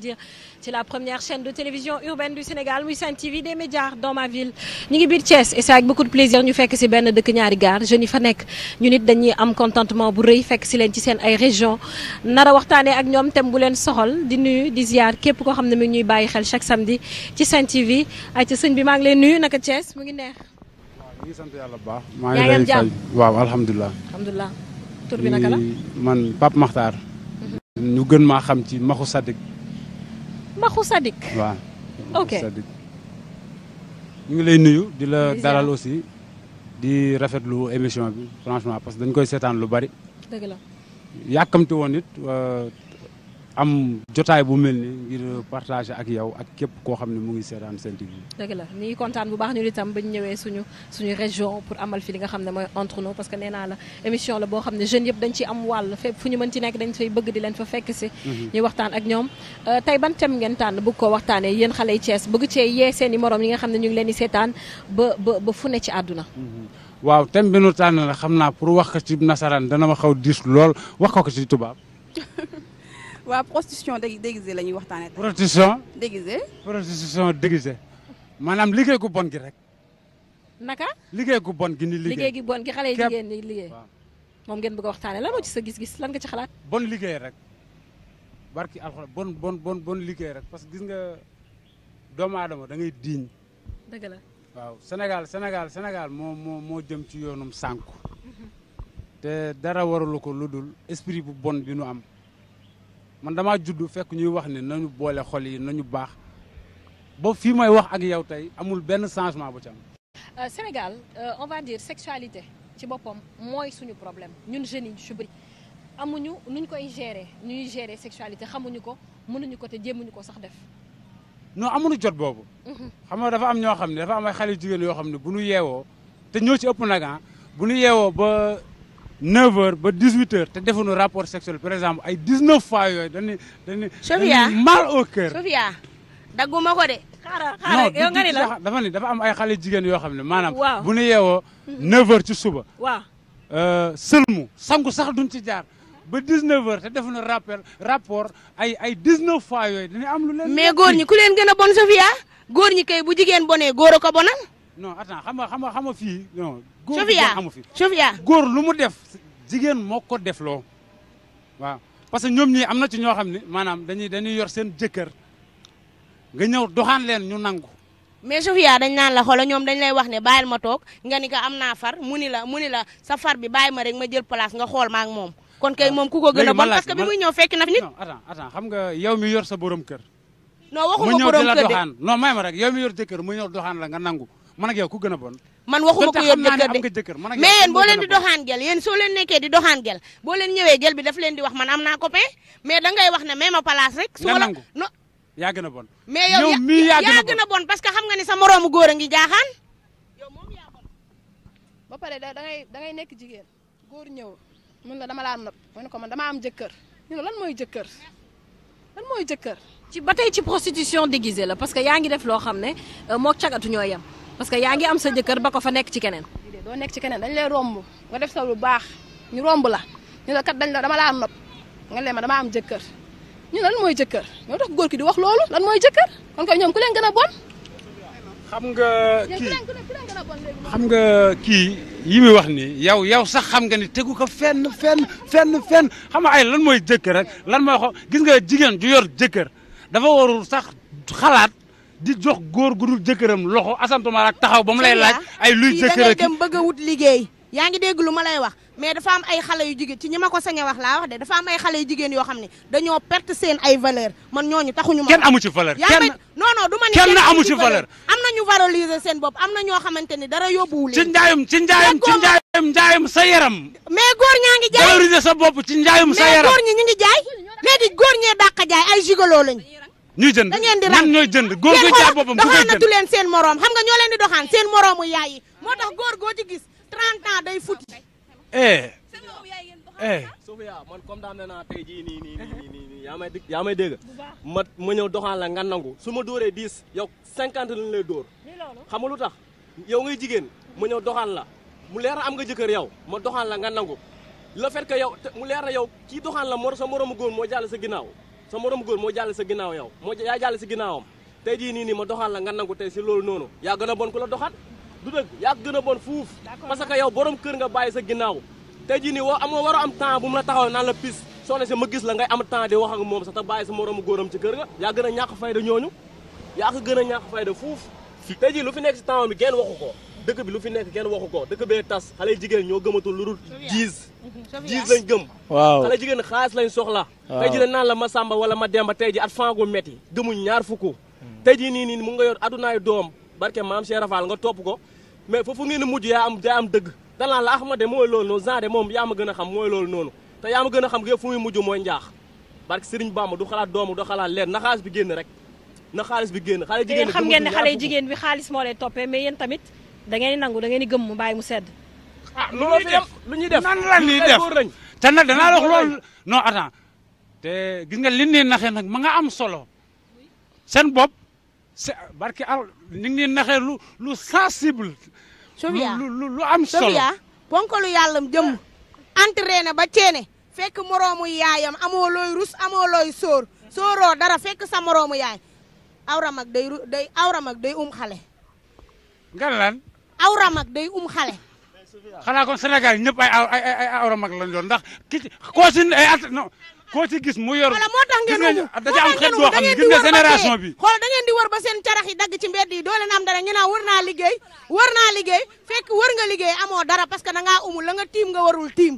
ci la première chaîne de télévision urbaine du Sénégal muy Sen TV des médias dans ma ville ñu ngi biir Thiès et c'est avec beaucoup de plaisir ñu fekk si benn dëkk ñaari gaar jeunes yi fa nekk ñu nit dañuy am contentement bu rëy fekk si leen ci seen ay région nar a waxtaanee ak ñoom thème bu leen soxal di nuyu di ziar képp koo xam ne mi ngi ñuy bàyyi xel chaque samedi ci Sen TV ay ca sëñ bi maa ngi leen nuyu naka Thiès mu ngi neex waaw ñu ngi sant yàlla bu baax. maa yaa ngi ngi am lay jàmm? fay waaw alhamdulilah. alhamdulilah tur bi naka la man Pape Makhtar. ñu gën maa xam ci Maxu Sadik. Maxu Sadik waaw. Ok. Maxu Sadik. ñu ngi lay nuyu di la Di ziar. dalal aussi di rafetlu émission bi franchement parce que dañ koy seetaan lu bari. dëgg la yàkkamti woon it euh, am jotaay bu mel ni ngir partager ak yow ak képp koo xam ne mu ngi seetaan Sen TV. dëgg la ñu ngi kontaan bu baax ñu itam ba ñu ñëwee suñu suñu région pour amal fi li nga xam ne mooy entre nous parce que nee naa la émission la boo xam ne jeunes yëpp dañ ci am wàll fépp fu ñu mën ci nekk dañ fay bëgg di leen fa fekk si ñuy waxtaan ak ñoom Euh, tey ban thème ngeen tànn bëgg koo waxtaanee yéen xale yi Thiès bëgg cee yee seen i morom yi nga xam ne ñu ngi leen di seetaan ba ba ba fu ne ci àdduna waaw thème bi nu tànn la xam naa pour wax ko ci nasaraan dana ma xaw diis lool wax ko ko ci tubaab. waa prostitution dé déguisée la ñuy waxtaanee tey. prostitution déguisée prostitution déguisée maanaam liggéey gu bon gi rek naka liggéey gu bon gi ni liggéey liggéey gi bon gi xale yi Képp. jigéen ñi liggéey waaw. moom ngeen bëgg a waxtaanee lan moo ci sa gis-gis lan nga ci xalaat bon liggéey rek barki alxuraan bon bon bon bon liggéey rek parce que gis nga doomu aadama da ngay diiñ dëgg la waaw Sénégal Sénégal Sénégal moo moo moo jëm ci yoonum sànku te dara waralu ko lu dul esprit bu bon bi nu am man damaa judd fekk ñuy wax ne nañu boole xol yi nañu baax ba fii may wax ak yow tey amul benn changement bu ci am Euh, Sénégal euh, on va dire sexualité ci boppam mooy suñu problème ñun jeunes yi ñu ci bëri amuñu nuñ koy gérer ñuy gérer sexualité xamuñu ko mënuñu ko te jéemuñu ko sax def. non amuñu jot boobu xam nga dafa am ñoo xam ne dafa am ay xale yu jigéen yoo xam ne bu ñu yeewoo te ñoo ci ëpp nag ah bu ñu yeewoo ba 9h ba 18h te defuñu rapport sexuel par exemple ay 19 fois yooyu dañuy dañuy. Sofia. dañuy mal au cœur. Sofia dagguma ko de. xaaral non xaaral du- yow nga du- ni la dafa ni dafa am ay xale jigéen yoo xam ne maanaam. Waaw. bu ñu yeewoo 9h ci suba. waaw euh, sëlmu sangu sax duñ ci jaar ba 19h te defuñu rappel rapport ay ay 19 fois yooyu dañuy am lu leen. mais góor ñi ku leen gën a bon Sofia góor ñi kay bu jigéen bonee góor a ko bonal. non attends xam nga xam nga xam nga fii non. góor gu Sofia bon amu fi. Sofia góor lu mu def jigéen moo ko def loo waaw parce que ñoom ñii am na ci ñoo xam ne maanaam dañuy dañuy yor seen jëkkër nga ñëw doxaan leen ñu nangu. mais Sofia dañ naan la xoola ñoom dañ lay wax ne bàyyil ma toog nga ni ko am naa far mu ni la mu ni la sa far bi bàyyi ma rek ma jël place nga xool ma ak moom. kon kay moom ku ko gën a léegi ma bon laaj parce que bi ma- muy ñëw fekk na fi nit. non attends attends xam nga yow mi yor sa borom kër. non mu waxuma ñëw borom di la kër de doxaan non may ma rek yow mi yor jëkkër mu ñëw doxaan la nga nangu man ak yow ku gën a bon. man waxuma donte ko yor xam naa ne jëkkër am de nga jëkkër man ak yow mais yéen ku boo gën leen a di bon. doxaan gel yéen soo leen nekkee di doxaan gel boo leen ñëwee gel bi daf leen di wax man am naa copain mais dangay wax ne même ma place rek. su Nga ma la nangu. non yaa gën a bon. mais yow yow mii yaa gën a gën a bon parce que xam nga ni sa moroomu góor a ngi jaaxaan. ba pare da dangay dangay nekk jigéen góor ñëw mun la dama laa nopp ma ne ko man dama am jëkkër ñu ne lan mooy jëkkër lan mooy jëkkër ci ba tey ci prostitution déguisée la parce que yaa ngi def loo xam ne euh, mook cagatu ñoo yem parce que yaa ngi am sa jëkkër ba ko fa nekk ci keneen. déedéet doo nekk ci keneen dañ lay romb nga def sa lu baax ñu romb la ñu la kat dañ la dama laa nopp nga leen ma dama am jëkkër ñu ne lan mooy jëkkër ñoo tax góor ki di wax loolu lan mooy jëkkër kon koy ñoom ku leen gën a bon xam nga yéen ku kii leen ku leen ku leen gën a bon léegi xam nga kii yi muy wax ni yow yow sax xam nga ni tegu ko fenn fenn fenn fenn xam nga ay lan mooy jëkkër rek lan mooy xo gis nga jigéen ju yor jëkkër dafa warul sax xalaat di jox góor gu dul jëkkëram loxo asantuma ak taxaw ba mu lay laaj ay luy fii da jëkkër ngay ak dem bëgg a wut liggéey yaa ngi dégg lu ma lay wax mais dafa am ay xale yu jigéen ci ñi ma ko sañ a wax laa wax de dafa am ay xale yu jigéen yoo xam ne dañoo perte seen ay valeur man ñooñu taxuñu ma kenn wax. amu ci valeur yaa kenn may non non du ma ni kenn amu ci valeur. am na ñu valoriser seen bopp am na ñoo xamante ni dara yóbbuwu ci leen njaayum ci njaayum ci Déggoo ma- njaayum njaayum sa yaram mais góor ñaa ngi jaay valoriser sa bopp ci njaayum sa mais yaram góor ñi ñu ngi jaay léegi góor ñee dàq jaay ay gigolo lañ ñuy jënd da ngeen di ñan rang ñooy jënd góor Yéen guy jaay xoolal, boppam ku koy jënd doxaanatu leen seen moroom xam nga ñoo leen di doxaan seen moroomu yaay yi moo tax góor goo ci gis 30 ans day futi eh eh Sofia man comme daan naa tey jii nii nii nii nii nii yaa may dégg yaa may dégg ma ma ñëw doxaan la nga nangu su ma dóoree 10 yow 50 lañ lay dóor xam nga lu tax yow ngay jigéen ma ñëw doxaan la mu leer na am nga jëkkër yow ma doxaan la nga nangu le fait que yow te mu leer na yow kii doxaan la mor sa moroomu góor moo jàll sa ginnaaw sa moromu góor moo jàll sa ginnaaw yow moo yaa jàll si ginnaawam tey jii nii nii ma doxaan la nga nangu tey si loolu noonu yaa gën a bon ku la doxaan du dëgg yaa gën a bon fuuf parce que yow borom kër nga bàyyi sa ginnaaw tey jii nii woo amoo war a am temps bu mu la taxaw naan la pis soxna si ma gis la ngay am temps di wax ak moom sax te bàyyi sa moromu góoram ci kër ga yaa gën a ñàkk fayda ñooñu yaa ko gën a ñàkk fayda fuuf tey jii lu fi nekk si temps bi kenn waxu ko dëkk bi lu fi nekk kenn waxu ko dëkk bee tas xale jigéen ñoo gëmatul lu dul jiis jiis lañ gëm waaw xale jigéen xaalis lañ soxla tey ji lañ naan la ma sàmba wala ma demba tey ji at fangu metti gëmuñ ñaar fukk tey ji nii nii mu nga yor adunaay doom barke maam Cheikh Rafal nga topp ko mais foofu ngeen mujj yaa am yaa am dëgg danaan la Ahmad de mooy loolu noonu genre moom yaa ma gën a xam mooy loolu noonu te yaa ma gën a xam yëpp fu muy mujj mooy njaax barke Serigne Bamba du xalaat doomu du xalaat leen na xaalis bi génn rek na xaalis bi génn xale te jigéen yéen xam ngeen ne xale jigéen bi xaalis moo lay toppee mais yéen tamit da ngeen di nangu da ngeen di gëm mu bàyyi mu sedd ah lu ñuy def lu ñuy def nan la ñuy ay def góor lañ. te nag danaa wax loolu non attends te gis nga li ne naxee nag ma nga am solo seen bopp c'est barki al ni ngi naxee lu lu sensible Sofia lu lu lu am solo Sofia ponkalu yàllam jëmm entraîné ba ceene fekk moroomu yaayam amoo looy rus amoo looy sóor sóoroo dara fekk sa moroomu yaay awra mag day ru- day awra mag day um xale nga lan awra mag day um xale xanaa kon Sénégal ñëpp ay aw- ay ay ay awra mag lañ doon ndax ki ci koo si ay at non koo ci gis mu yor wala moo tax ngeen gis umu nga da ci am xeet boo xam ne gis nga génération bi xool da ngeen di wër ba seen carax yi dagg ci mbedd yi doo leen am dara ñu naan wër naa liggéey wër naa liggéey fekk wër nga liggéey amoo dara parce que da ngaa umul la nga tiim nga warul tiim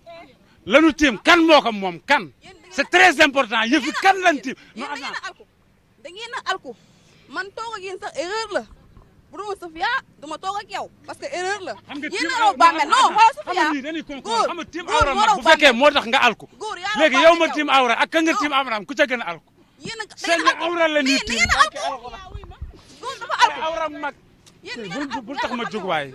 lanu tiim kan moo ko moom kan c'est très important yëfi kan lan tiim non yéen da ngeen attends a alku da ngeen a alku man toog ak yéen sax erreur la bu duma Sofia duma toog ak yow parce que erreur la xam nga yéen tiim a raw bàmmeel non xoolal xam Sofia nga nii dañuy concours góor xam nga tiim góor awra moo mag raw bu fekkee bàmmeel. moo tax nga alku góor yaa raw léegi yow ma bàmmeel tiim awra ak ka nga Non. tiim awraam ku ca gën a alku yéen a da seen ngeen a alku awra la ñuy mais da tiim ngeen a alku góor dafa ay alku awra mag yéen da ngeen bul a alku bul tax ma jóg waay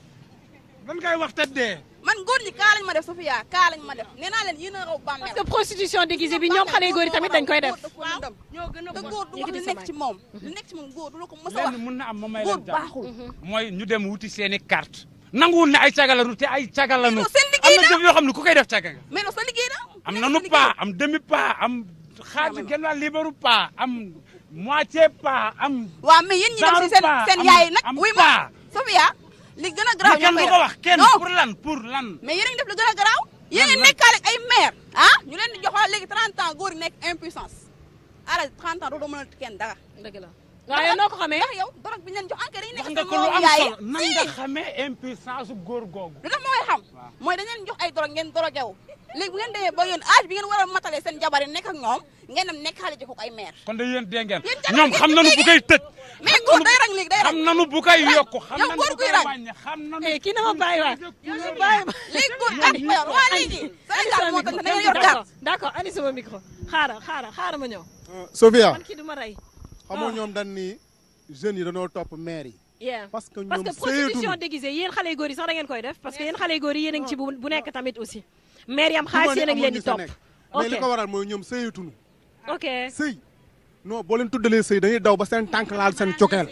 dan ngay wax te dee man góor ñi kaa lañ ma def Sofia kaa lañ ma def nee naa leen yéen a raw bàmmeel parce que prostitution déguisée bi ñoom xale yu góor yi tamit dañ koy def waaw ñoo gën a te góor du wax Yëkkati li sa nekk ci moom li nekk ci moom góor du la ko mës a wax lenn mun na am ma may góor leen jàmm baaxul mooy ñu dem wuti seeni carte nanguwul ne ay cagalanu te ay cagalanu non, seen am liggéey na jëf yoo xam ne ku koy def caga nga mais non sa liggéey la am nanu pas am demi pas am xaaj genn wàll libéru pas am moitié pas am waaw mais yéen ñi dem si seen Genre seen pas, yaay am- nag am wuy pas. ma Sofia li gën a garaaw li kenn du ko wax kenn non pour lan pour lan mais yéen a ngi def lu gën a garaaw yéen a ngi lan? nekkaale ak ay maire ah ñu leen di jox waa léegi 30 ans góor yi nekk impuissance ara 30 ans doo mën a kenn dara dëgg la waaye noo ko xamee ndax yow dorog bi ñu leen jox enquête yi wax nekk nga seen ko lu moromu am yaay solo nan nga si xamee impuissance góor googu lu tax ma koy xam mooy dañ leen jox ay dorog ngeen dorog yow léegi bu ngeen demee ba yéen âge bi ngeen war a matale seen jabar yi nekk ak ñoom ngeen dem nekk xale jox ko ay maire kon de yéen dégg ngeen Yéen jabar ñoom ngeen xam di nanu bu koy tëj mais góor day rang léegi day xam rang nanu bu koy yokku xam yow nanu góor bu guy koy rang. wàññi xam nanu eh kii na ma bàyyi waay bàyyi ma léegi góor at ma yor waa léegi Sénégal moo tax da ngeen yor d'accord carte d'accord ani sama micro xaaral xaaral xaaral ma ñëw Sofia man kii du ma rey xamoo ñoom dañ ni jeunes yi dañoo topp maire yi yeah parce que parce ñoom que prostitution sëyatuñu déguisée yéen xale yu góor yi sax da ngeen koy def parce que yéen xale yu góor yi yéen a ngi ci bu bu nekk tamit aussi maire yam xaalis yéen a ngi leen di topp mais li ok ko waral mooy ñoom sëyatuñu ok sëy non boo leen tuddalee sëy dañuy daw ba seen tànk laal seen cokeel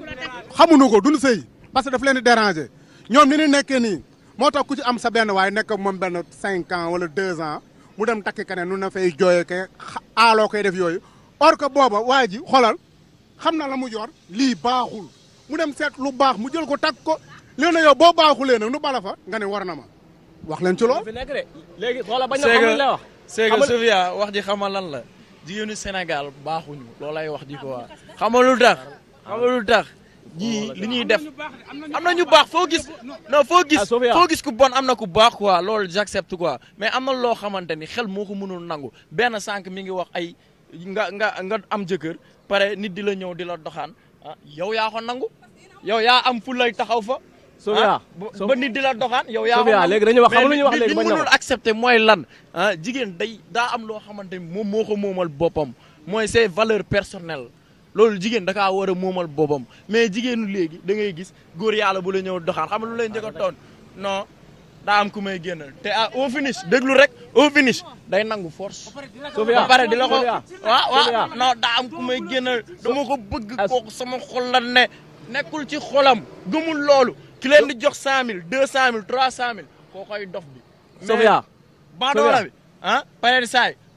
xamuñu ko duñu sëy parce que daf leen di déranger ñoom ni ñu nekkee nii moo tax ku ci am sa benn waaye nekk ak moom benn cinq ans wala deux ans mu dem takki keneen nu na fay jooyee ke xa- aaloo koy def yooyu or que booba waa ji xoolal xam na la mu yor lii baaxul mu dem seet lu baax mu jël ko takk ko léegi nag yow boo baaxulee nag nu bala fa nga ne war na ma wax leen ci lool fi nekk de léegi xoola bañ na c'est xamul la que wax c'est que Xamal- Sofia wax ji xamal lan la jigéenu Sénégal baaxuñu loolay wax ji ko waa xamal lu tax xamal lu tax ñii li ñuy def am na ñu baax foo gis non foo gis Ah, Sofia. foo gis ku bon am na ku baax quoi loolu j'accepte quoi mais am na loo xamante ni xel moo ko mënul nangu benn sànq mi ngi wax ay nga nga nga am jëkkër pare nit di la ñëw di la doxaan ah yow yaa ko nangu yow yaa am fu lay taxaw fa Sofia ah ba ba nit di la doxaan yow yaa ko Sofia nangu. léegi dañuy wax Mais xam lu ñuy wax li- léegi li bañ na mënul wax. accepter mooy lan ah jigéen day daa am loo xamante ni moom moo ko moomal boppam mooy ses valeurs personnelles loolu jigéen da kaa war a moomal boppam mais jigéenu léegi da ngay gis góor yàlla bu la ñëw doxaan xam nga lu lay njëkk a toon non daa am ku may génnal te ah au finish déglu rek au finish day nangu force Sofia ba pare di la ko Sofia. waaw waaw Sofia. non daa am ku may génnal dama ko bëgg As- kooku sama xol la ne nekkul ci xolam gëmul loolu ki leen di jox cent mille deux cent mille trois cent mille koo koy dof bi Sofia bandoola bi ah pare saay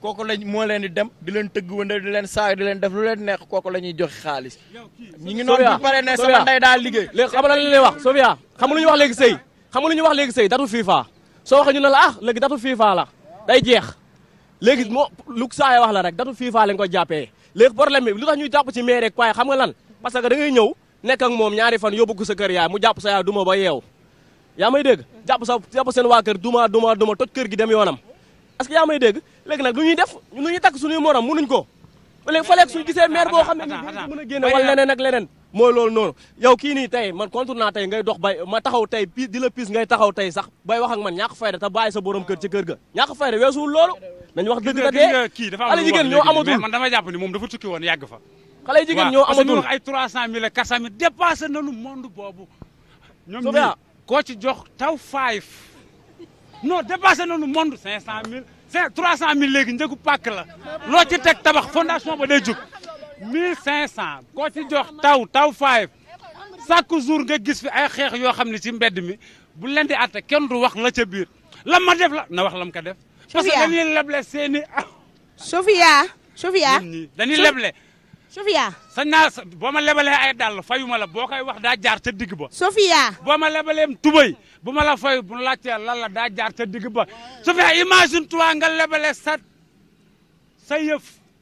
kooku lañ moo leen di dem di leen tëgg wënde di leen saag di leen def lu leen neex kooku la ñuy joxe xaalis ñi ngi noonu bu pare ne sama ndey daal liggéey léegi xam nga lan la lay wax Sofia xam nga lu ñuy wax léegi sëy xam nga lu ñuy wax léegi sëy datu FIFA soo waxee ñu ne la ah léegi datu FIFA la day jeex léegi moo lu saay wax la rek datu FIFA lañ ko jàppee léegi problème bi lu tax ñuy jàpp ci maire rek waaye xam nga lan parce que da ngay ñëw nekk ak moom ñaari fan yóbbu ko sa kër yaay mu jàpp sa yaay duma ba yeew yaa may dégg jàpp sa jàpp seen waa kër duma duma duma toj kër gi dem yoonam est-ce que yaa may dégg léegi nag lu ñuy def lu ñuy takk suñuy morom mënuñ ko léegi fa léegi suñu gisee maire boo xam ne nii dinañ mën a génne wala leneen ak leneen mooy loolu noonu yow kii nii tey man contre naa tey ngay dox bay ma taxaw tey pi di la pis ngay taxaw tey sax bay wax ak man ñàkk fayda te bàyyi sa borom kër ci kër ga ñàkk fayda weesuwul loolu nañ wax dëgg te dee kii dafa am xale lu mu wax jigéen ñoo léegi amatul mais man dama jàpp ni moom dafa tukki woon yàgg fa xale jigéen ñoo parce que ñu amatul wax ay 300000 ak 400000 dépassé nañu monde boobu ñoom Sofia. ñii koo ci jox taw five non dépassé nañu monde 500000 cinq 300000 léegi njëgu pàkk la loo ci teg tabax fondation ba day jóg 1500 koo ci jox taw taw five chaque jour nga gis fi ay xeex yoo xam ne ci mbedd mi bu leen di atte kenn du wax la ca biir lam ma def la na wax lam ko def parce que Sofia. dañuy leble seeni Sofia Sofia ñun ñii dañuy So- leble Sofia sañ naa sa boo ma lebalee ay dàll fayuma la boo koy wax daa jaar ca digg ba Sofia boo ma lebaleem tubay bu ma la fay bu laajtee lan la daa jaar ca digg ba su fekkee imagine toi nga lebale sa sa yëf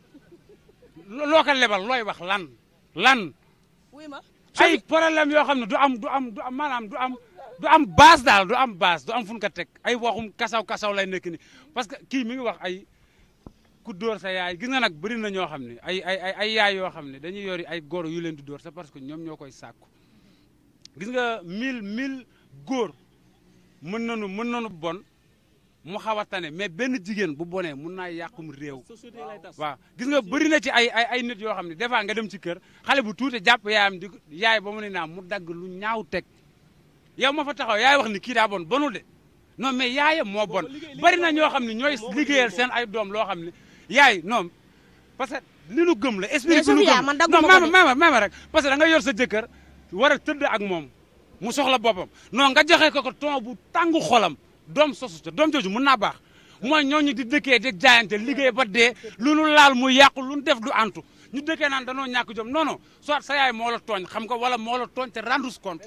lo- loo ko lebal looy wax lan lan wuy ma ay problème yoo xam ne du am du am du am maanaam du am du am base daal du am base du am fu ñu ko teg ay waxum kasaw kasaw lay nekk ni parce que kii mi ngi wax ay ku dóor sa yaay gis nga nag bëri na ñoo xam ne ay ay ay ay yaay yoo xam ne dañuy yori ay góor yu leen di dóor c'est parce que ñoom ñoo koy sàkku gis nga mille mille góor mën nañu mën nañu bon mu xaw a tane mais benn jigéen bu bonee mun naa yàqum réew waaw gis nga bëri na ci ay ay ay nit yoo xam ne des fois nga dem ci kër xale bu tuuti jàpp yaayam di ko- yaay ba mu ne naa mu dagg lu ñaaw teg yow ma fa taxaw yaay wax ni kii daa bon bonul de non mais yaayam moo bon bari na ñoo xam ne ñooy liggéeyal seen ay doom loo xam ne yaay non parce que li nu gëm la esprit Mais bi nu Sofia, gëm man dagguma non ko maama de. maama maama rek parce que da nga yor sa jëkkër war a tëdd ak moom mu soxla boppam non nga joxe ko ko ton bu tàngu xolam doom sosu te doom jooju mun naa baax mooy ñooñu di dëkkee di jaayante liggéey ba dee lu nu laal mu yàqu lu nu def du antu ñu dëkkee naan danoo ñàkk jom non non soit sa yaay moo la tooñ xam ko wala moo la tooñ te rendre compte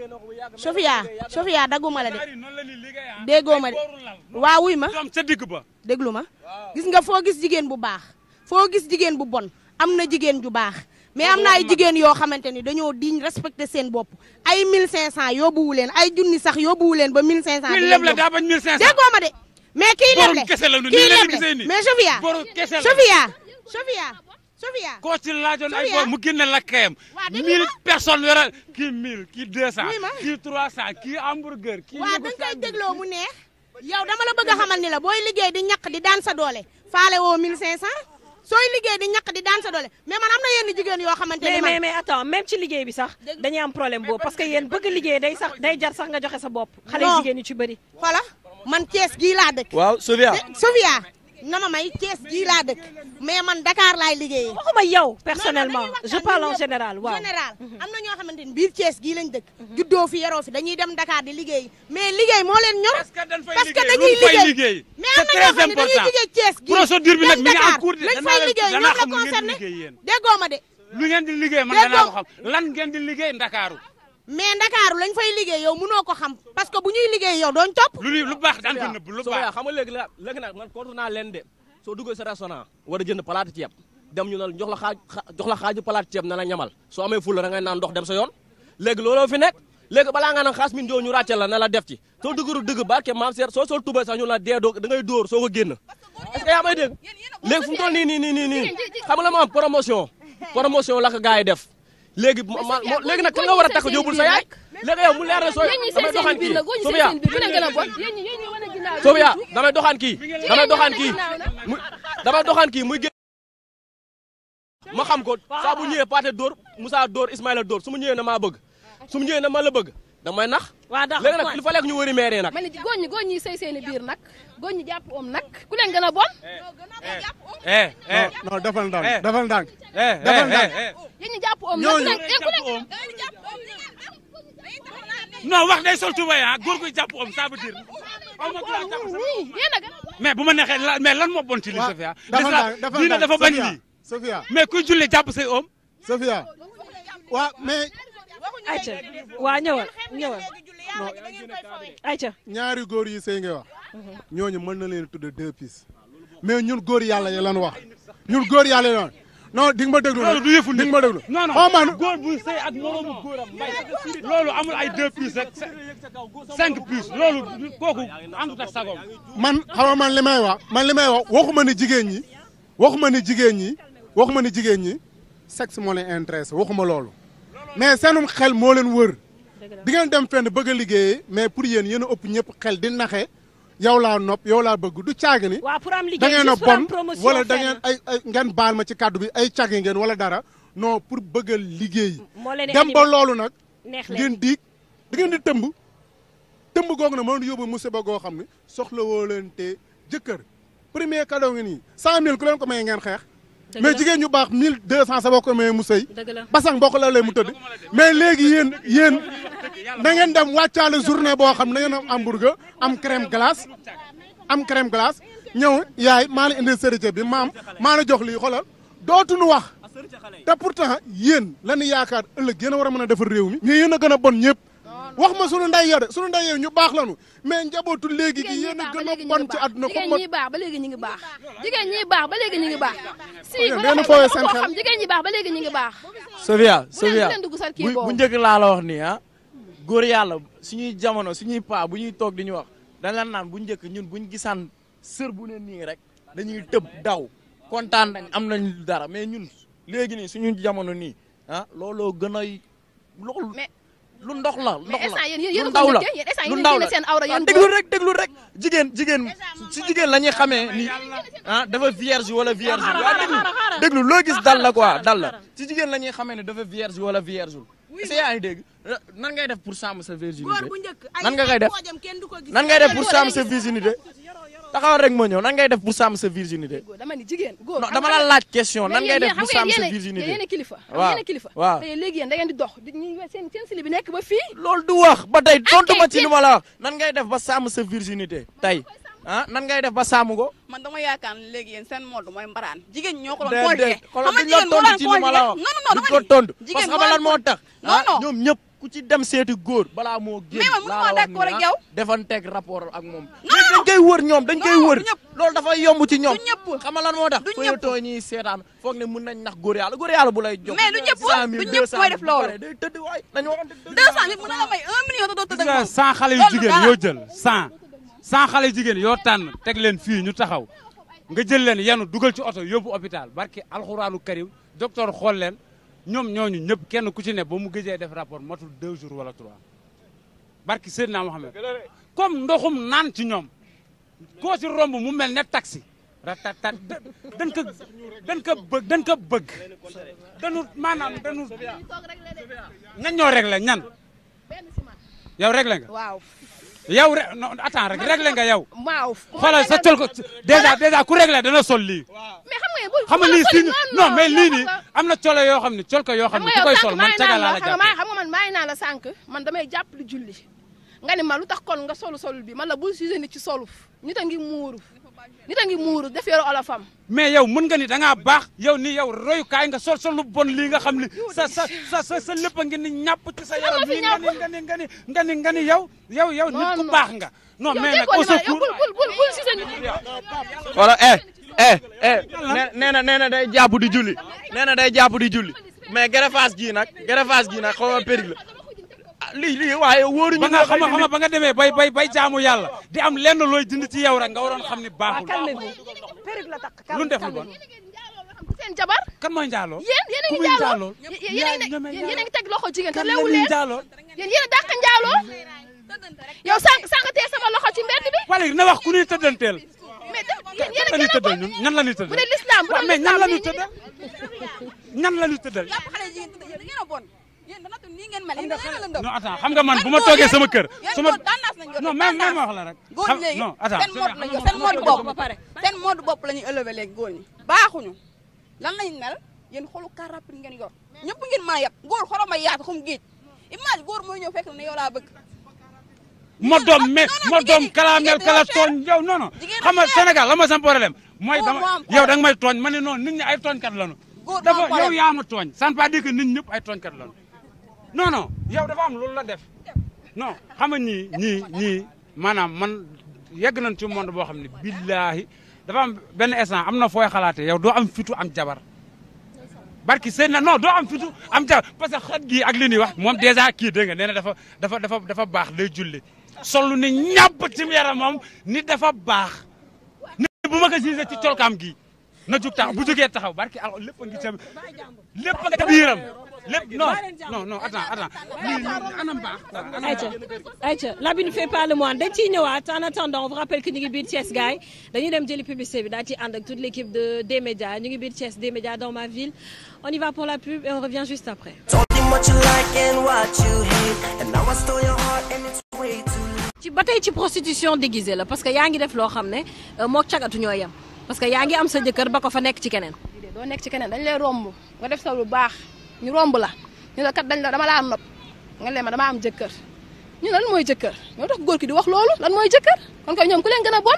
Sofia Sofia dagguma la de Ari noonu la ñuy liggéey ah. déggoo ma de Ay booru lal. waa wuy ma doom ca digg ba déglu ma gis nga foo gis jigéen bu baax foo gis jigéen bu bon am na jigéen ju baax mais am na ay jigéen yoo xamante ni dañoo diñ respecté seen bopp ay 1500 yóbbuwu leen ay junni sax yóbbuwu leen ba 1500. kuy di leen leble yóbbu. daa bañ 1500 déggoo ma de mais kii boru leble kese la nu kii nii la ñu leble gisee nii mais Sofia boru kese la Sofia Sofia Sofia koo ci laajoon ay Sofia. bor mu génne la kayam Waa, déglu 1000 personnes yore kii 1000 kii 200 Oui, ma. kii 300 kii hamburger kii waaw yóbbu da nga koy sandwich. dégloo mu neex yow dama la bëgg a xamal ni la booy liggéey di ñaq di daan sa doole faale woo 1500 sooy liggéey di ñaq di daan sa doole mais man am na yenn jigéen yoo xamante ni mais man mais mais attends même ci liggéey bi sax dañuy am problème boobu parce que yéen bëgg liggéey day sax day jar sax nga joxe sa bopp xale Non. jigéen ñi ci bëri xoola man Thiès gii laa dëkk waaw Sofia de Sofia na ma may Thiès gii laa dëkk mais man Dakar laay liggéeyee waxuma yow personnellement dañuy waxtaan je parle en ñun ñëpp. général waaw général am na ñoo xamante ni biir Thiès gii lañ dëkk juddoo fi yaroo fi dañuy dem Dakar di liggéey mais liggéey moo leen ñor parce que dañ fay parce que liggéey dañuy lu fay liggéey liggéey mais am c'est na ñoo très xam ne dañuy important liggéey Thiès gii procédure bi nag mi ngi en Dakar cours de lañ danaa fay leen- liggéey danaa ñoom la xam lu ngeen di concerné liggéey yéen. déggoo ma de lu ngeen di liggéey man Déggoo- danaa ko xam lan ngeen di liggéey ndakaaru mais Ndakaaru lañ fay liggéey yow mënoo ko xam parce que bu ñuy liggéey yow dooñ topp lu li- lu baax daan ko nëbb lu soo baax yaa xam nga léegi la léegi nag man contre naa leen de soo duggee sa restaurant war a jënd palaatu ceeb dem ñu ne jox la xaaj xa- jox la xaaju palaatu ceeb ne la ñamal soo amee fulla da ngay naan ndox dem sa yoon léegi looloo fi nekk léegi balaa nga naan xaas min joo ñu ràcce la ne la def ci soo duggaru dëgg barke maam seer soo sol tubay sax ñu la dee doo da ngay dóor soo ko génn est-ce que yaa may dégg léegi fu mu toll nii nii nii nii nii xam nga la ma am promotion promotion la ko gars yi def léegi ma ma moo- léegi nag kan nga war a takk yóbbul sa yaay léegi yow mu leer na soo yéen ñi damay seen doxaan seen biir kii la góor ñi Sofia seen seen biir ku leen gën a bon yéen ñi yéen ñi wane ginnaaw Sofia damay doxaan kii damay doxaan kii mu damay doxaan kii muy génn ma xam ko saa bu ñëwee Pathé dóor Moussa dóor Ismaïla dóor su ma ñëwee na maa bëgg su ma ñëwee na ma la bëgg damay nax waa dax léegi nag il fallait que ñu wëri maire nag ma ne góor ñi góor ñi sëy seeni biir nag góor ñi jàpp om nag ku leen gën a bon eh eh non non defal ndànk Eh. defal ndànk eh Defal eh ndànk. eh yéen ñi jàpp om nag ku Ñooñu- leen eh, ku leen non wax day sol tubay ah góor guy jàpp om ça veut dire aw ma droit jàpp sa nii yéen a gën a mais bu ma neexee la mais lan moo bon ci li waaw Sofia dafa L'islam ndànk dafa diine ndànk dafa bañ Sofia, lii Sofia mais kuy julli jàpp say oom Sofia waaw mais ayca waa ñëwal ñëwal ayca ñaari góor yi sëy ngay wax ñooñu mën na leen tudde deux pistes mais ñun góor yàlla yi lan wax ñun góor yàlla yi lan non di nga ma déglu loolu du yëfu di nit nga ma déglu non non xaw ma nu- góor bu sëy ak moroomu góoram mbay loolu amul ay deux puces rek cinq puces loolu kooku àndut ak sagoom man xam nga man li may wax man li may wax waxuma ni jigéen ñi waxuma ni jigéen ñi waxuma ni jigéen ñi sexe moo leen intéressé waxuma loolu mais seenum xel moo leen wër di ngeen dem fenn bëgg a liggéeyee mais pour yéen yéen a ëpp ñëpp xel di naxe yow laa nopp yow laa bëgg du caagi ni waa pour am da liggéey ngeen a juste pour am bon promotion wala da fenn. ngeen ay ay ngeen baal ma ci kàddu bi ay cagi ngeen wala dara non pour bëgg a liggéey moo leen di dem ba animé. loolu nag neex leen ngeen diig da ngeen di tëmb tëmb googu nag mënoon yóbbu musiba goo xam ne soxla woo leen te jëkkër premier cadeau ngi nii cent mille ku leen ko may ngeen xeex Dëgg mais la. jigéen ñu baax mille deux cent sa boo ko mayee mu sëy dëgg la basang boo ko la lay mu tëdd mais léegi yéen yéen da ngeen dem wàccaale journée boo xam ne da ngeen am hamburger am crème glace am crème glace ñëw yaay maa la indi sërite bi maam maa la jox lii xoolal dootuñu wax te pourtant yéen lañu yaakaar ëllëg yéen a war a mën a defar réew mi mais yéen a gën a bon ñëpp wax ma sunu nday yo de sunu nday yo ñu baax lañu mais njabootu léegi gi yéen a gën a bon ci àdduna jigéen ko ñi baax ba léegi ñu ngi baax jigéen ñi baax ba léegi ñu ngi baax si Yéen ba ngeen nga fooyee xam seen koo xel. xam jigéen ñi baax ba léegi ñu ngi baax Sofia bu leen Sofia bu leen dugg sa kii bu boobu bu njëkk laa la wax nii ah góor yàlla suñuy jamono suñuy paa bu ñuy toog di ñu wax dañ la naan bu njëkk ñun buñ gisaan sër bu ne nii rek dañuy tëb daw kontaan nañ am nañ dara mais ñun léegi nii suñu jamono nii ah looloo gën a loolu mais lu ndox la ndox mais instant la yéen yéen lu a ndaw ko la njëkkee yéen instant lu yéen ndaw a la génne seen awra ah yéen déglu rek déglu rek jigéen jigéen si jigéen la ñuy xamee ni ah dafa vierge wala vierge waaw déglu déglu loo gis dal la quoi dal la si jigéen la ñuy xamee ne dafa vierge wala vierge est-ce que yaa ngi dégg nan ngay def pour sàmm sa virginité góor bu njëkk ay nan nga koy def poojam kenn du ko gis nan ngay def pour sàmm sa virginité taxawal rek ma ñëw nan ngay def pour sàmm sa virginité góor dama ni jigéen góor non dama la laaj question nan mais ngay yéen def pour xam sàmm nga sa yéen virginité yéen a kilifa xam waaw yéen a kilifa waaw te léegi yéen da ngeen di dox di ñu seen seen sili bi nekk ba fii loolu du wax ba tey tontu ma ci yéen- li ma la wax nan ngay def ba sàmm sa virginité tey ah nan ngay def ba sàmm ko man dama yaakaar ne léegi yéen seen mode mooy mbaraan jigéen ñi ñoo ko doon déedéet conjugué xoolal xam nga duñ la jigéen moo tontu ci li ma la wax non non duñ dama ko ni tontu parce jigéen que xam nga lan moo tax non ah non ñoom ñëpp ku ci dem seeti góor balaa moo génn Mais man laa mënuma la wax d'accord ni, ak ah, yow. defanteeg rapport ak moom mais dañ koy wër ñoom dañ koy Non, wër du ñëpp. loolu dafay yomb ci ñoom Du ñëpp. xam nga lan moo tax Du foo ñëpp. too ñuy seetaan foog ne mun nañ nax góor yàlla góor yàlla bu lay jox Mais du ñëpp, cent mille, du deux ñëpp cent mooy mille, def bu loolu. paree day tëdd waay nañu waxante dëgg. deux cent mille mën na la may un million te doo tëdd gis ak nga moom cent xale yu Loolu jigéen dara. yoo jël cent cent xale yu jigéen yoo tànn teg leen fii ñu taxaw nga jël leen yenu dugal ci oto yóbbu hôpital barki alxuraanu karim docteur xool leen ñoom ñooñu ñëpp kenn ku ci ne ba mu gëjee def rapport matul deux jours wala trois barki Seydina Mohamed comme ndoxum naan ci ñoom koo ci romb mu mel ne taxi ratatat dañ ko dañ ko bëgg dañ ko bëgg dañu maanaam dañu ñan ñoo réglé ñan yow réglé nga waaw yow re non attends rek réglé nga yow waaw xoolal sa col ko déjà déjà ku réglé dana sol lii mais xam nga bu xam nga lii si non mais lii nii xam am na colo yoo xam ne col ko yoo xam ne ku koy sol man caga laa la xam nga jàpp xam nga man maa ngi naa la sànq man damay jàpp lu julli nga ni ma lu tax kon nga solu solul bi man la bul sujet nit ci solu nit a ngi muuru nit a ngi muuru def yore olofam mais yow mën nga ni da ngaa baax yow ni yow royukaay nga sol sol lu bon lii nga xam ni sa sa sa sa sa lépp a ngi ni ñàpp ci sa yaram fi nii nga ni nga ni nga ni nga ni nga ni yow yow yow nit ku non. baax nga non yow mais nag déggoo au li ma la yow secours bul bul bul bul sujet nit wala eh eh eh nee na nee na day jàpp di julli nee na day jàpp di julli mais greffage gii nag greffage gii nag xaw ma périg la ah lii lii waaye wóoruñu ba nga xam nga xam nga ba nga demee bay bay bay jaamu yàlla di am lenn looy dindi ci yow rek nga waroon xam ni baaxul calmez-vous perruque la takk lu ñu def lu bon seen jabar kan mooy njaaloo yéen yéen a ku ngi muy njaaloo njaaloo yéen a ngi ñeme yéen yéen a ngi teg loxo jigéen te kan la leewu ñuy leen njaaloo yéen yéen a dàq njaaloo yow sànq sànq tee sama loxo ci mbedd bi wala na wax ku ñuy tëddanteel mais def yéen yéen kan a la ñuy gën a tëddal bon ñun ñan la ñuy bu tëddal dee l'islam bu waaw dee mais ñan la ñuy l'islam tëddal ñan la ñuy tëddal yàpp xale jigéen tëdd yéen da ngeen a bon yéen dana tu nii ngeen mel yéen da ngeen a lëndëm non attends xam nga man bu ma toogee sama kër yéen su ma góor tendance lañ yor non même même wax la rek góor xam- ñi léegi non attends seen mode lañ yor seen mode bopp ba pare seen mode bopp la ñuy élevé léegi góor ñi baaxuñu lan lañ mel yéen xolu car rapide ngeen yor ñëpp ngeen mën a yab góor xorom ay yaatu xum géej image góor mooy ñëw fekk ne yow laa bëgg ma doom mais ma doom kalamel kala tooñ yow non non xam nga Sénégal la ma sam problème mooy Góor dama moo am yow da nga may tooñ ma ne non nit ñi ay tooñkat lañu Góor moo am dafa yow problème. yaa ma tooñ ça ne veut pas dire que nit ñëpp ay tooñkat lañu non non yow dafa am loolu la def non xam nga ñii ñii ñii maanaam man yegg nañ ci monde boo xam ne billaahi dafa am benn instant am na fooy xalaatee yow doo am fitu am jabar barki seen na non doo am fitu am jabar parce que xet gii ak li ñuy wax moom dèjà kii dégg nga nee na dafa dafa dafa dafa baax day julli solu ni ñàpp ci yaram moom nit dafa baax nit bu ma ko gisee ci colkaam gii na jug taxaw bu jógee taxaw barki al lépp a ngi ca lépp a ngi ca biiram lépp non non non attends attends lii lii anam baax quoi anam Aïcha Aïcha l'habit ne fait pas le moine dañ ciy ñëwaat en attendant on vous rappelle que ñu ngi biir Thiès gars yi dañuy dem jëli publicité bi daal ci ànd ak toute l'équipe de des médias ñu ngi biir Thiès des médias dans ma ville on y va pour la pub et on revient juste après. Told you what you like and what you hate, and now I stole your heart and it's way too late. ci ba tey ci prostitution déguisée la parce que yaa ngi def loo xam ne euh, mook cagatu ñoo yem parce que yaa ngi am sa jëkkër ba ko fa nekk ci keneen. doo nekk ci keneen dañ lay romb nga def sa lu baax ñu romb la ñu la kat dañ la dama laa nopp nga leen ma dama am jëkkër ñu lan mooy jëkkër ñoo tax góor ki di wax loolu lan mooy jëkkër kon koy ñoom ku leen gën a bon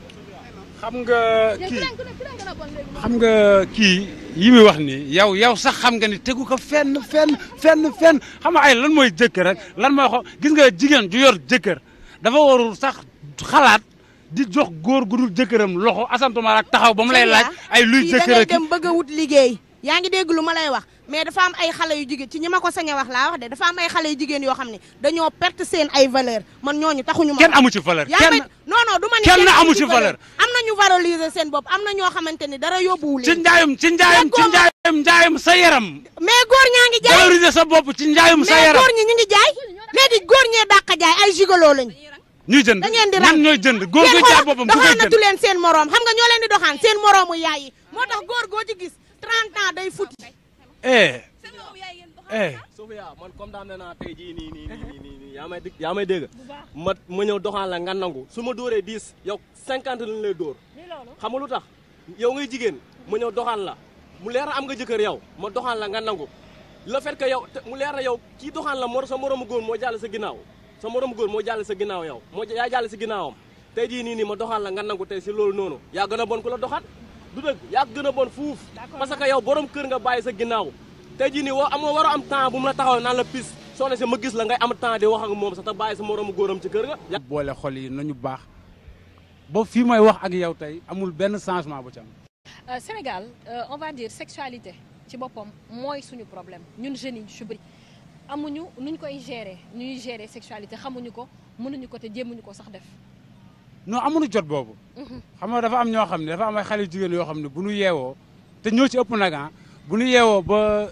xam nga yéen ku kii leen ku leen ku leen gën a bon léegi xam nga kii yi muy wax ni yow yow sax xam nga ni tegu ko fenn fenn fenn fenn xam nga ay lan mooy jëkkër rek lan mooy xo gis nga jigéen ju yor jëkkër dafa warul sax xalaat di jox góor gu dul jëkkëram loxo asantuma ak taxaw ba mu lay laaj ay luy fii da jëkkër ngay ak dem bëgg a wut liggéey yaa ngi dégg lu ma lay wax mais dafa am ay xale yu jigéen ci ñi ma ko sañ a wax laa wax de dafa am ay xale yu jigéen yoo xam ne dañoo perte seen ay valeur man ñooñu taxuñu ma kenn amu ci valeur yaa kenn ngi non non du ma ni kenn amu ci valeur. am na ñu valoriser seen bopp am na ñoo xamante ni dara yóbbuwu ci leen njaayum ci njaayum ci njaayum njaayum sa yaram mais góor ñaa ngi jaay valoriser sa bopp ci njaayum sa mais yaram góor ñi ñu ngi jaay léegi góor ñee dàq jaay ay gigolo lañ ñuy jënd da ngeen di ñan rang ñooy jënd góor gu jaay boppam ku koy jënd doxaanatu leen seen moroom xam nga ñoo leen di doxaan seen moroomu yaay yi moo tax góor goo ci gis 30 ans day futi eh eh Sofia man comme daan naa tey jii nii nii nii nii nii yaa may dégg yaa may dégg ma ma ñëw doxaan la nga nangu su ma dóoree 10 yow 50 lañ lay dóor xam nga lu tax yow ngay jigéen ma ñëw doxaan la mu leer na am nga jëkkër yow ma doxaan la nga nangu le fait que yow te mu leer na yow kii doxaan la moo sa moromu góor moo jàll sa ginnaaw sa moromu góor moo jàll sa ginnaaw yow moo yaa jàll sa ginnaawam tey jii nii nii ma doxaan la nga nangu tey si loolu noonu yaa gën a bon ku la doxaan du dëgg yaa gën a bon fuuf parce que yow borom kër nga bàyyi sa ginnaaw tey jii nii woo amoo war a am temps bu mu la taxaw naan la pis soo ne si ma gis la ngay am temps di wax ak moom sax te bàyyi sa moromu góoram ci kër ga boole xol yi nañu baax ba fii may wax ak yow tey amul benn changement bu ci am Euh, Sénégal euh, on va dire sexualité ci boppam mooy suñu problème ñun jeunes yi ñu ci bëri amuñu nuñ koy gérer ñuy gérer sexualité xamuñu ko mënuñu ko te jéemuñu ko sax def. non amuñu jot boobu xam nga dafa am ñoo xam ne dafa am ay xale yu jigéen yoo xam ne bu ñu yeewoo te ñoo ci ëpp nag ah bu ñu yeewoo ba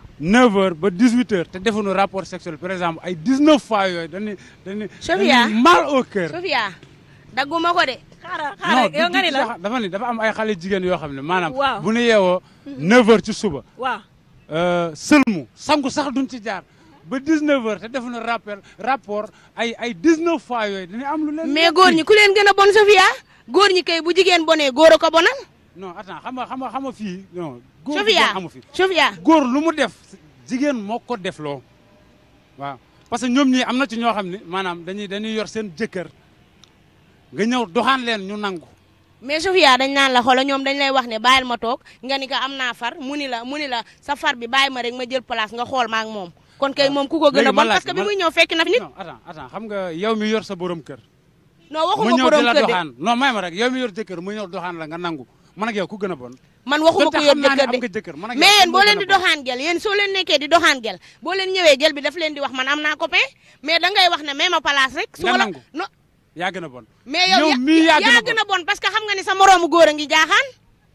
9h ba 18h te defuñu rapport sexuel par exemple ay 19 fois yooyu dañuy dañuy Sofia dañuy mal au cœur Sofia dagguma ko de xaaral non xaaral du yow nga ni du la sax dafa ni dafa am ay xale jigéen yoo xam ne maanaam Waaw. bu ñu yeewoo 9h ci suba waaw euh, sëlmu sangu sax duñ ci jaar ba 19h te defuñu rappel rapport ay ay 19 fois yooyu dañuy am lu leen mais góor ñi ku leen gën a bon Sofia góor ñi kay bu jigéen bonee góor a ko bonal non attends xam nga xam nga xam nga fii non góor gu Sofia bon amu fi Sofia góor lu mu def jigéen moo ko def loo waaw parce que ñoom ñii am na ci ñoo xam ne maanaam dañuy dañuy yor seen jëkkër nga ñëw doxaan leen ñu nangu mais Sofia dañ naan la xoola ñoom dañ lay wax ne bàyyil ma toog nga ni ko am naa far mu ni la mu ni la sa far bi bàyyi ma rek ma jël place nga xool ma ak moom kon kay moom ku ko gën a léegi ma bon laaj parce que bi ma- muy ñëw fekk na fi nit non attends attends xam nga yow mi yor sa borom kër non mu waxuma ñëw borom di la kër de doxaan non may ma rek yow mi yor jëkkër mu ñëw doxaan la nga nangu man ak yow ku gën a bon man waxuma ko donte yor xam naa ne jëkkër am de nga jëkkër man ak yow mais yéen kan boo moo leen gën di a bon? doxaan gel yéen soo leen nekkee di doxaan gel boo leen ñëwee gel bi daf leen di wax man am naa copain mais da ngay wax ne même place rek su Nga ma la nangu. non yaa gën a bon mais yow yow mii yaa gën a gën a bon parce que xam nga ni sa moroomu góor a ngi jaaxaan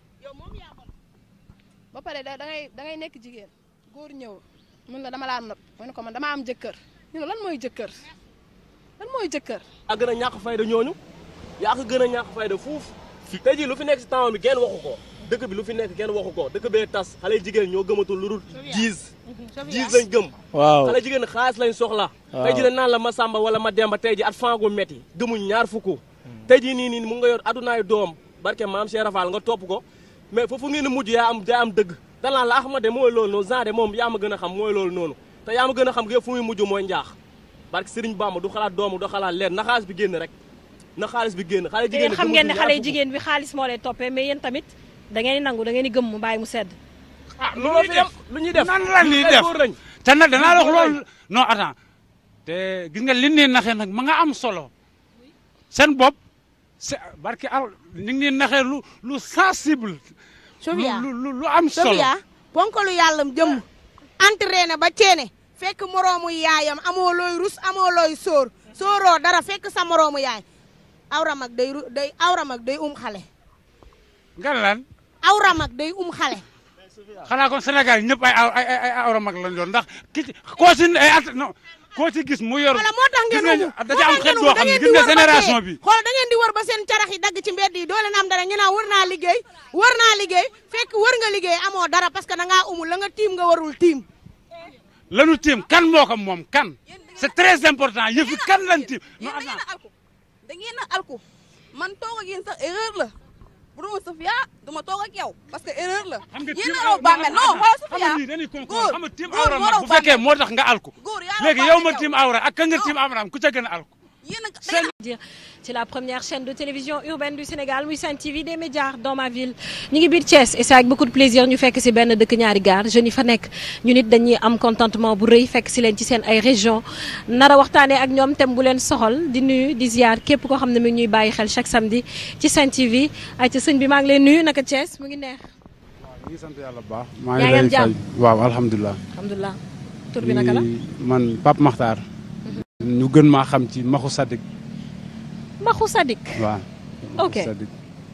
ba pare da ngay da ngay nekk jigéen góor ñëw mun la dama laa nopp ma ne ko man dama am jëkkër ñu ne lan mooy jëkkër lan mooy jëkkër yaa gën a ñàkk fayda ñooñu yaa ko gën a ñàkk fayda fuuf tey jii lu fi nekk si temps bi kenn waxu ko dëkk bi lu fi nekk kenn waxu ko dëkk bee tas xale jigéen ñoo gëmatul lu dul jiis jiis lañ gëm waaw xale jigéen xaalis lañ soxla tey jii dañ naan la ma sàmba wala ma demba tey ji at fangu metti gëmuñ ñaar fukk tey jii nii nii mu nga yor adunaay doom barke maam Cheikh Rafal nga topp ko mais foofu ngeen di mujj yaa am yaa am dëgg danaan la ah ma de mooy loolu noonu genre moom yaa ma gën a xam mooy loolu noonu te yaa ma gën a xam nga fu muy mujj mooy njaax barke Serigne Bamba du xalaat doomu du xalaat leer na xaalis bi génn rek na xaalis bi génn xale te jigéen yéen xam ngeen ne xale jigéen bi xaalis moo lay toppee mais yéen tamit da ngeen di nangu da ngeen di gëm mu bàyyi mu sedd. ah lu looloo ñuy fi def am lu ñuy def nan la ñuy def te nag danaa la wax loolu non attends te gis nga li nii naxee nag ma nga am solo seen bopp c'est barki al ñu ngi naxee lu lu sensible. Sofia lu lu lu am solo Sofia ponkalu yàllam jëmm entraîné ba ceene fekk moroomu yaayam amoo looy rus amoo looy sóor sóoroo dara fekk sa moroomu yaay awra mag day ru day awra mag day um xale nga lan awra mag day um xale xanaa kon Sénégal ñëpp ay ay ay ay awra mag lañ doon ndax ki ci koo ci ay at non koo ci gis mu yor. wala moo tax ngeen gis umu nga da ci am xeet boo xam ne gis nga génération bi. xool da ngeen di wër ba seen carax yi dagg ci mbedd yi doo leen am dara ñu naan wër naa liggéey wër naa liggéey fekk wër nga liggéey amoo dara parce que da ngaa umul la nga tiim nga warul tiim lanu tiim kan moo ko moom kan c'est très important yëfi kan lan tiim. non yéen da ngeen attends a alku da ngeen a alku man toog ak yéen sax erreur la bu duma Sofia duma toog ak yow parce que erreur la xam nga yéen tiim a raw bàmmeel non xoolal xam Sofia nga lii dañuy conclure góor xam nga tiim góor awra moo mag raw bu fekkee bàmmeel. moo tax nga alku góor yaa raw léegi yow ma bàmmeel tiim awra ak ka nga tiim awraam ku ca gën a alku yéen a da seen dire c'est la première chaîne de télévision urbaine du Sénégal muy Sen TV des médias dans ma ville ñu ngi biir Thiès et c'est avec beaucoup de plaisir ñu fekk si benn dëkk ñaari gaar jeunes yi fa nekk ñu nit dañuy am contentement bu rëy fekk si leen ci seen ay région nar a waxtaanee ak ñoom thème bu leen soxal di nuyu di ziar képp koo xam ne mi ngi ñuy bàyyi xel chaque samedi ci Sen TV ay ca sëñ bi maa ngi leen nuyu naka Thiès mu ngi neex ñu ngi sant yàlla bu baax. maa yaa ngi ngi am lay jàmm? fay waaw alhamdulilah. alhamdulilah tur bi naka la Di- man Pape Makhtar. ñu gën maa xam ci Maxu Sadik. Maxu Sadik waaw. Ok. Maxu Sadik.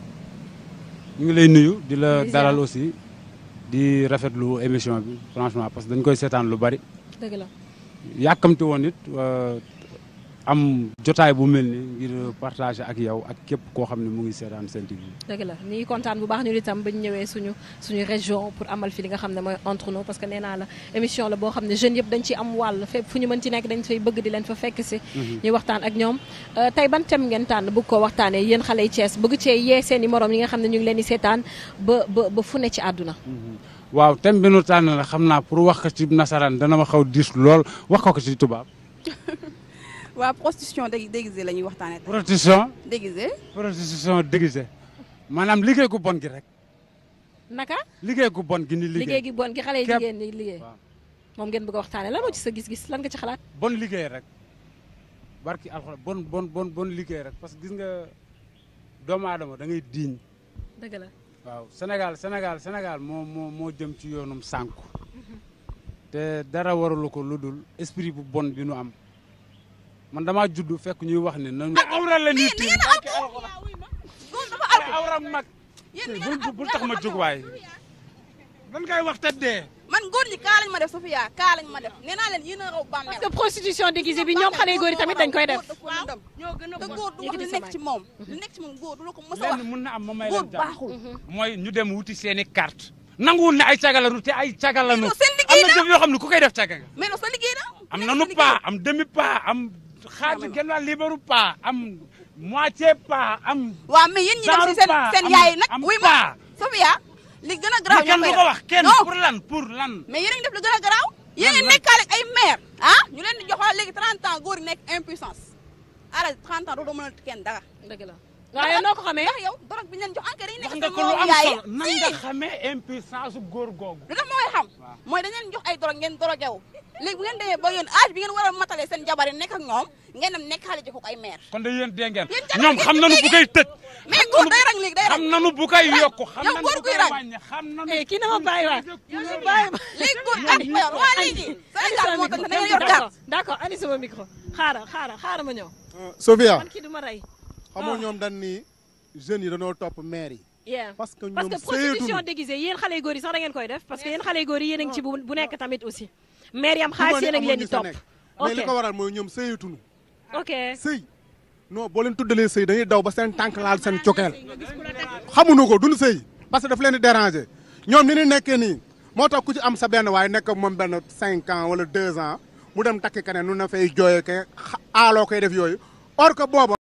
ñu ngi lay nuyu di la Di ziar. dalal aussi di rafetlu émission bi franchement parce que dañ koy seetaan lu bari. dëgg la yàkkamti woon it euh, am jotaay bu mel ni ngir partager ak yow ak képp koo xam ne mu ngi seetaan Sen TV. dëgg la ñu ngi kontaan bu baax ñu itam ba ñu ñëwee suñu suñu région pour amal fi li nga xam ne mooy entre nous parce que nee naa la émission la boo xam ne jeunes yëpp dañ ci am wàll fépp fu ñu mën ci nekk dañ fay bëgg di leen fa fekk si ñuy waxtaan ak ñoom Euh, tey ban thème ngeen tànn bëgg koo waxtaanee yéen xale yi Thiès bëgg cee yee seen i morom yi nga xam ne ñu ngi leen di seetaan ba ba ba fu ne ci àdduna waaw thème bi nu tànn la xam naa pour wax ko ci nasaraan dana ma xaw diis lool wax ko ko ci tubaab. waa prostitution dé- déguisée la ñuy waxtaanee tey prostitution déguisée prostitution déguisée maanaam liggéey gu bon gi rek naka liggéey gu bon gi ni liggéey liggéey gi bon gi xale yi Képp. jigéen ñi liggéey Waaw. moom ngeen bëgg a waxtaanee lan moo ci sa gis-gis lan nga ci xalaat bon liggéey rek barki alxuraan bon bon bon bon liggéey rek parce que gis nga doomu aadama da ngay diiñ dëgg la waaw Sénégal Sénégal Sénégal moo moo moo jëm ci yoonum sànku te dara waralu ko lu dul esprit bu bon bi nu am man damaa judd fekk ñuy wax ne nañu awra la ñuy tiim barki alxuraan awra mag yéen bul bul- bul tax ma jóg waay dan ngay wax te dee man góor ñi kaa lañ ma def Sofia kaa lañ ma def nee naa leen yéen a raw bàmmeel parce que prostitution déguisée bi ñoom xale yu góor yi tamit dañ koy def waaw ñoo gën a te góor du wax Yëkkati li sa nekk ci moom li nekk ci moom góor du la ko mës a lenn wax mun na am ma may góor leen jàmm baaxul mooy ñu dem wuti seen i carte nanguwul ne ay cagalanu te ay cagalanu non, seen am liggéey na jëf yoo xam ne ku koy def caga nga mais non sa liggéey na am nanu pas am demi pas am xaaj genn wàll libaru pas am moitié pas am waaw mais yéen ñi dem si genre seen pas, seen am- yaay nag am wuy pas. ma Sofia li gën a garaaw mais kenn ñoo du koy ko wax kenn non pour lan pour lan mais yéen a ngi def lu gën a garaaw yéen a ngi lan? nekkaale ak ay maire ah ñu leen di jox wala léegi 30 ans góor yi nekk impuissance ara 30 ans doo doo mën a kenn dara dëgg la waaye noo ko xamee ndax yow dorog bi ñu leen jox enquête yi wax nekk nga seen ko lu moromu am yaay solo nan nga xamee impuissance góor googu lu tax ma koy xam mooy dañ leen jox ay dorog ngeen dorogewu léegi bu ngeen demee ba yéen âge bi ngeen war a matalee seen jabar yi nekk ak ñoom ngeen dem nekk xale jox ko ay maire kon de yéen dee ngeen Yéen jabar ñoom ngeen xam di nanu bu koy tëj mais góor day rang léegi day rang xam nanu bu koy yokk xam yow nanu góor bu guy koy rang. wàññi xam nanu eh kii na ma bàyyi waay bàyyi ma léegi góor ah mayor waa léegi Sénégal moo tax da ngeen yor d'accord carte d'accord andi sama micro xaaral xaaral xaaral ma ñëw Sofia man kii du ma rey xamoo ñoom dañ ni jeunes yi dañoo topp maire yi yeah parce que parce ñoom que prostitution sëyatuñu déguisée yéen xale yu góor yi sax da ngeen koy def parce que yéen xale yu góor yi yéen a ngi ci bu bu nekk tamit aussi maire yam du ma xaalis ne yéen a ngi leen di amul ñu sa topp nekk mais li ok ko waral mooy ñoom sëyatuñu ok sëy non boo leen tuddalee sëy dañuy daw ba seen tànk laal seen cokeel xamuñu ko duñu sëy parce que daf leen di déranger ñoom ni ñu nekkee nii moo tax ku ci am sa benn waaye nekk ak moom benn cinq ans wala deux ans mu dem takki keneen nu na fay jooyee ke aaloo koy def yooyu or que booba